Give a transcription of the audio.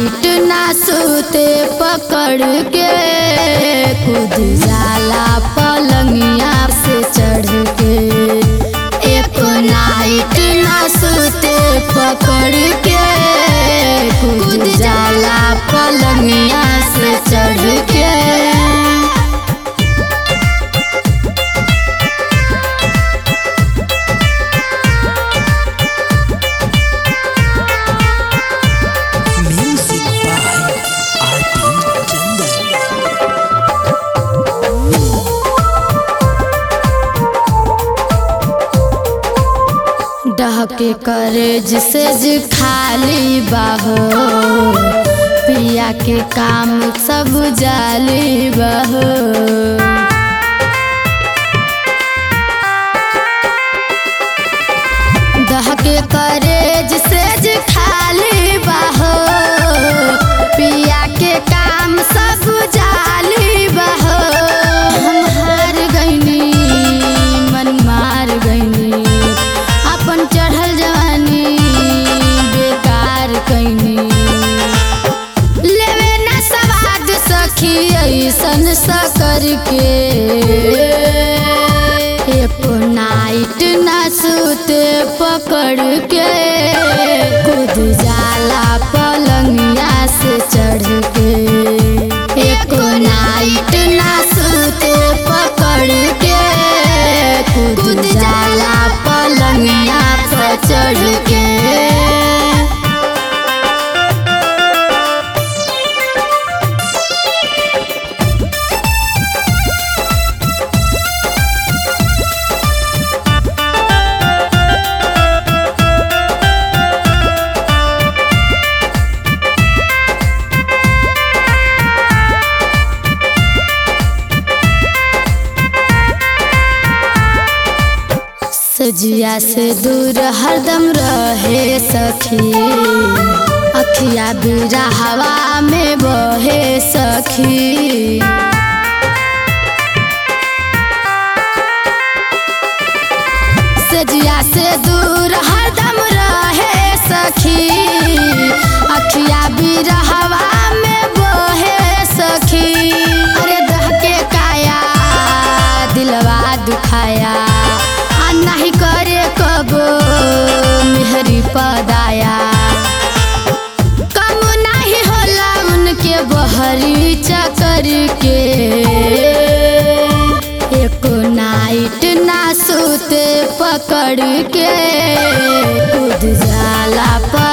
Night ना सूते पकड़ के कूद जाला पलंगिया से चढ़ के एक नाइट ना सूते पकड़ के कूद जाला पलंगिया से चढ़ के Music by R.P. Chandan. डहके करेज से ज खाली बाहो पिया के काम सब जाली बाहो दहके करेज से ज खाली बाहो पिया के काम सब जाली बाहो हम हार गईनी मन मार गईनी अपन चढ़ल जवानी बेकार कैनी लेवे ना सवाद सखी ऐसन सकर के एको नाइट ना सूते पकड़ के कूद जाला पलंगिया से चढ़ के एको नाइट ना सूते पकड़ के कूद जाला पलंगिया पर चढ़ के सजिया से दूर हरदम रहे सखी अखिया बीरा हवा में बहे सखी सजिया से दूर हरदम रहे सखी अखिया बीरा हवा में बहे सखी अरे दह के काया दिलवा दुखाया आ नहीं करे कबो मेहरी पदाया कम नहीं होला उनके बहरी चकर के एको नाइट ना सूते पकड़ के कूद जाला